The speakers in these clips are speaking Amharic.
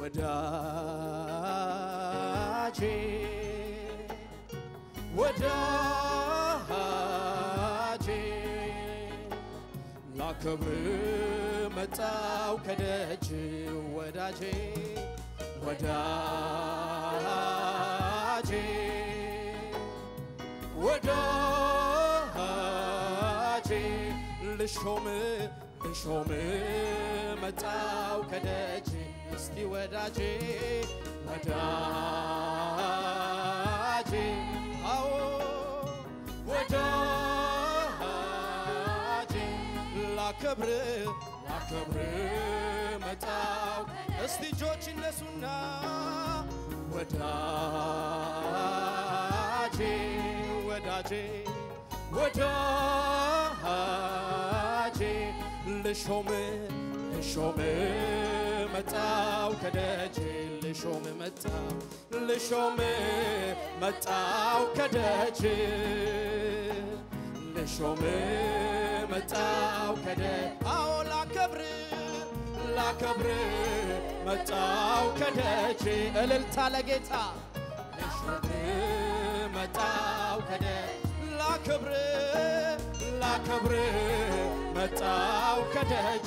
ወዳጄ ወዳጄ ላከብር መጣው ከደጅ ወዳጄ ወዳጄ ወዳጄ ልሾም ልሾም መጣው ከደጅ እስቲ ወዳጄ ወዳጄ አዎ ወዳጄ ላከብር ላከብር መጣው እስቲ እጆች እነሱና ወዳጄ ወዳጄ ወዳጄ ልሾም ልሾም መጣው ከደጅ ልሾም መጣው ልሾም መጣው ከደጅ ልሾም መጣው ከደጅ አዎ ላከብር ላከብር መጣው ከደጅ እልልታ ለጌታ ልሾም መጣው ከደጅ ላከብር ላከብር መጣው ከደጅ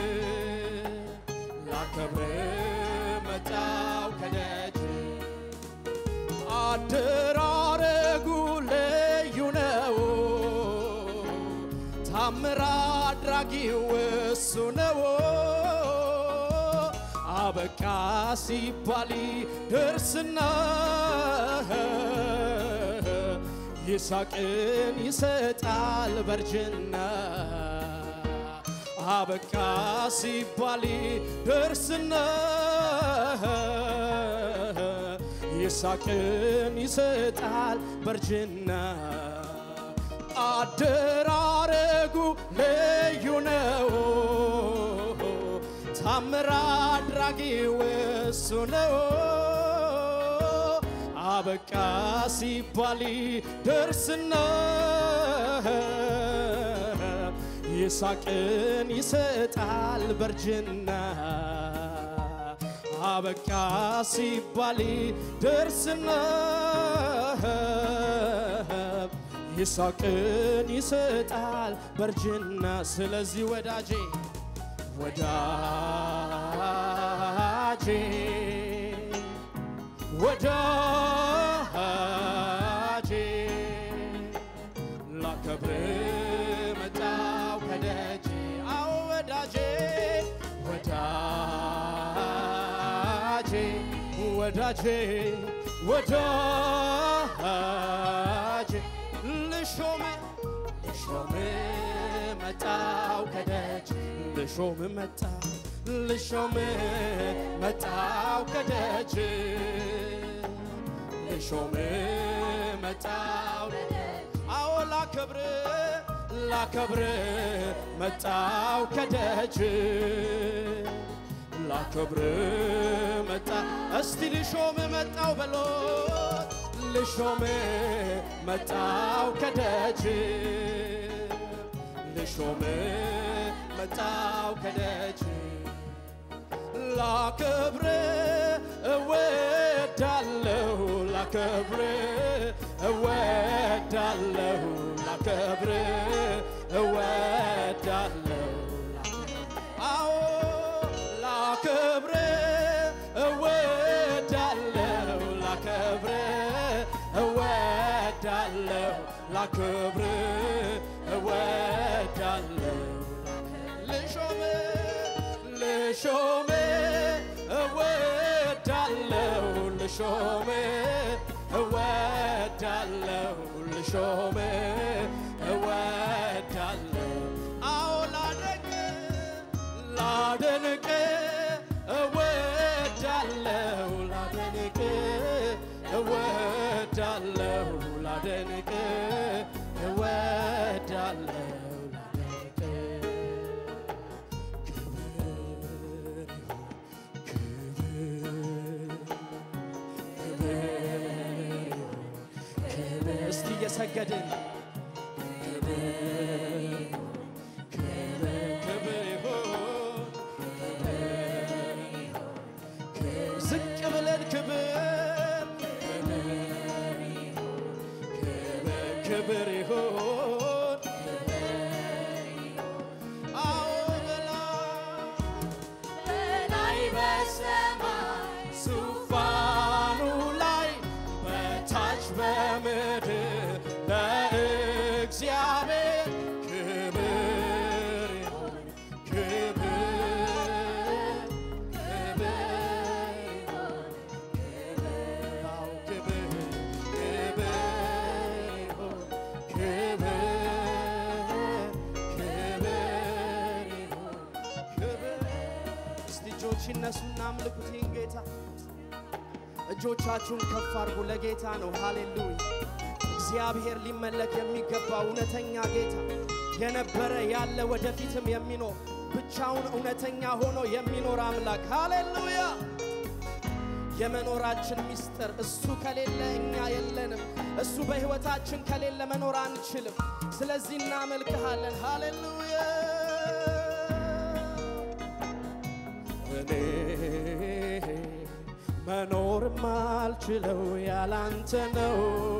ላከብር መጣው ከደጅ አደራረጉ ልዩ ነው ታምር አድራጊው እሱ ነው አበቃ ሲባል ደርስና ይስሐቅን ይሰጣል በርጅና አበቃ ሲባል ደርስና ይስሐቅን ይሰጣል በርጅና አደራረጉ ልዩ ነው ታምር አድራጊው እሱ ነው አበቃ ሲባል ደርስና ይስሐቅን ይሰጣል በርጅና አበቃ ሲባል ደርስና ይስሐቅን ይሰጣል በርጅና ስለዚህ ወዳጄ ወዳጄ ወዳጄ ላከብር መጣው ከደጅ አዎ ወዳጄ ወዳጄ ወዳጄ ወዳጄ ልሾም ልሾም መጣው ከደጅ ልሾም መጣ ልሾም መጣው ከደጅ ልሾም መጣው አዎ ላከብር ላከብር መጣው ከደጅ ላከብር መጣ እስቲ ልሾም መጣው በሎ ልሾም መጣው ከደጅ ልሾም መጣው ከደጅ ላከብር እወዳለሁ ላከብር እወዳለሁ ላከብር እወዳለሁ አዎ ላከብር እወዳለሁ ላከብር እወዳለሁ ላከብር እወዳለሁ ልሾም ልሾም እወዳለሁ ልሾም እወዳለሁ ልሾም እወዳለሁ አዎ ላደንቅ ላደንቅ እወዳለሁ ላደንቅ እወዳለሁ ላደንቅ እወዳለሁ ላደንቅ እስቲ እየሰገድን ክብር ይሁን ክብር ይሁን አዎ በላይ በሰማይ ዙፋኑ ላይ በታች በምድር ለእግዚአብሔር ክብር ይሁን ክብር ክብር አዎ ክብር ክብር ይሁን ክብር ክብር ይሁን ክብር እስቲ እጆች ይነሱና አምልኩት ይህን ጌታ። እጆቻችሁን ከፍ አድርጉ፣ ለጌታ ነው። ሃሌሉያ! እግዚአብሔር ሊመለክ የሚገባ እውነተኛ ጌታ፣ የነበረ ያለ ወደፊትም የሚኖር ብቻውን እውነተኛ ሆኖ የሚኖር አምላክ። ሃሌሉያ! የመኖራችን ምስጢር እሱ ከሌለ እኛ የለንም። እሱ በሕይወታችን ከሌለ መኖር አንችልም። ስለዚህ እናመልክሃለን። ሃሌሉያ! እኔ መኖር ማልችለው ያላንተ ነው።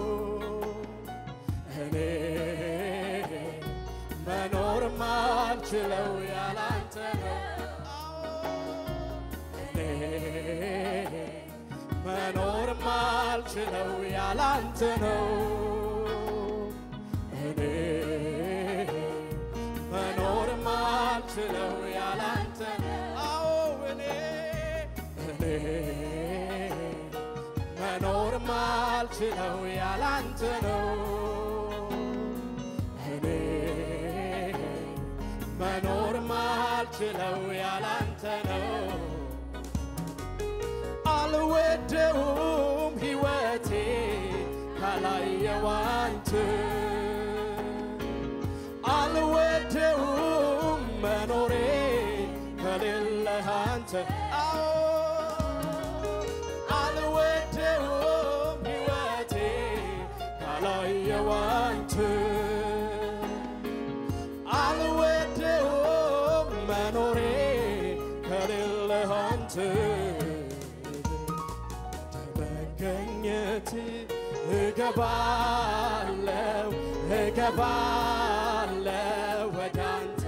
እኔ መኖር ማልችለው ያላንተ ነው። እኔ መኖር ማልችለው ያላንተ ነው። እኔ መኖር ማልችለው ያላንተ ነው። አዎ እኔ እኔ መኖር ማልችለው ያላንተ ነው። እኔ መኖር ማልችለው ያላንተ ነው። አልወደውም ሕይወቴ ካላየው አንተ አልወደውም መኖሬ ከሌለህ አንተ አዎ አልወደውም ሕይወቴ ካላየው አንተ አልወደውም መኖሬ ከሌለህ አንተ መገኘት እገባለው እገባለው ወደ አንተ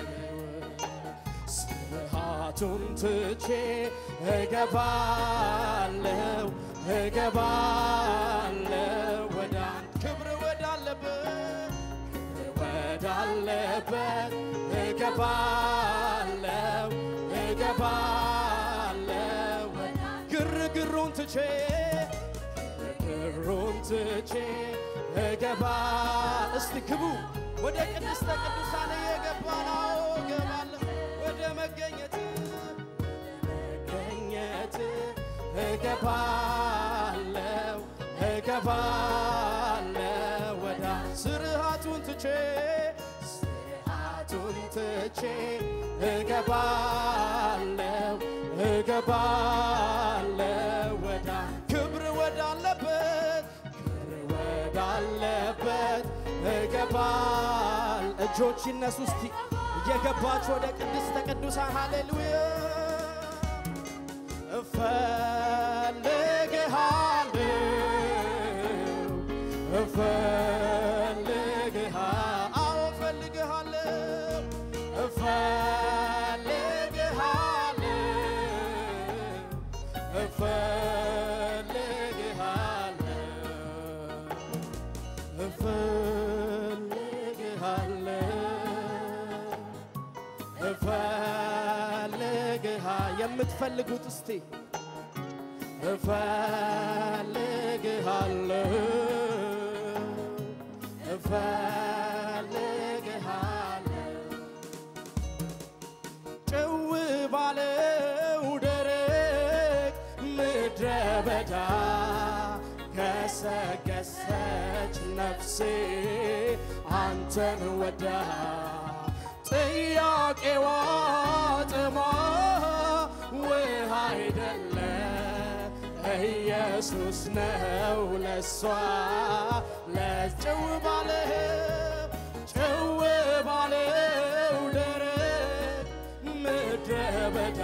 ስርዓቱን ትቼ እገባለው እገባለው ወደ አንተ ክብር ወዳለበት ወዳለበት እገባለው እገባለው ግርግሩን ትቼ ግርግሩን ትቼ እገባ እስቲ ግቡ ወደ ቅድስተ ቅዱሳን እየገባ ነው እገባለሁ ወደ መገኘት መገኘት እገባለው እገባለው ወዳ ስርዓቱን ትቼ ስርዓቱን ትቼ እገባለው እገባለው ወዳ ክብር ወዳለበት ክብር ወዳለበት እገባል እጆች ይነሱ እስቲ እየገባች ወደ ቅድስተ ቅዱሳን ሃሌሉያ እፈልግሃለሁ እፈልግሃ አዎ እፈልግሃለሁ እፈልግሃለሁ እፈልግሃለሁ እፈልግሃለሁ እፈልግሃ የምትፈልጉት እስቲ እፈልግሃለሁ እፈልግሃለሁ ጭው ባለው ደረቅ ምድረ በዳ ገሰገሰች ነፍሴ አንተን ወዳ ጥያቄዋ ጥማ ውሃ አይደለ ኢየሱስ ነው ለሷ ለጭው ባለው ጭው ባለው ደረቅ ምድረ በዳ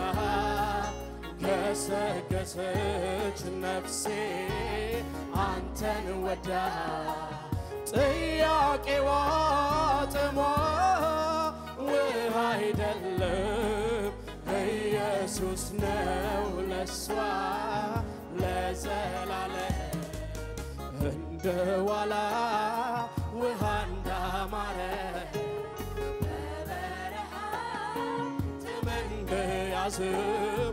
ገሰገሰች ነፍሴ አንተን ወዳ ጥያቄዋ ጥሟ ውሃ አይደለም ኢየሱስ ነው ለሷ ለዘላለም እንደ ዋላ ውሃ እንዳማረ እንደያዝም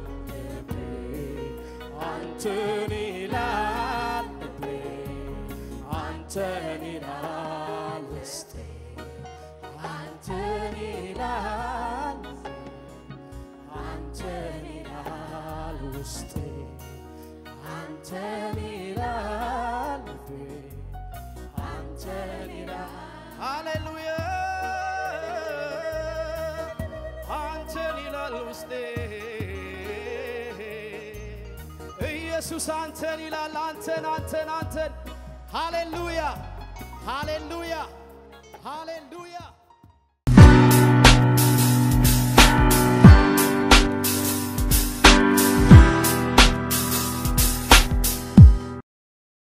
አንተን ይላል ልቤ አንተን ይላል ውስጤ አንተን ይላል አንተን ይላል ውስጤ አንተን ይላል ልቤ አንተን ይላል ሃሌሉያ አንተን ይላል ውስጤ ኢየሱስ አንተን ይላል አንተን አንተን አንተን ሃሌሉያ ሃሌሉያ ሃሌሉያ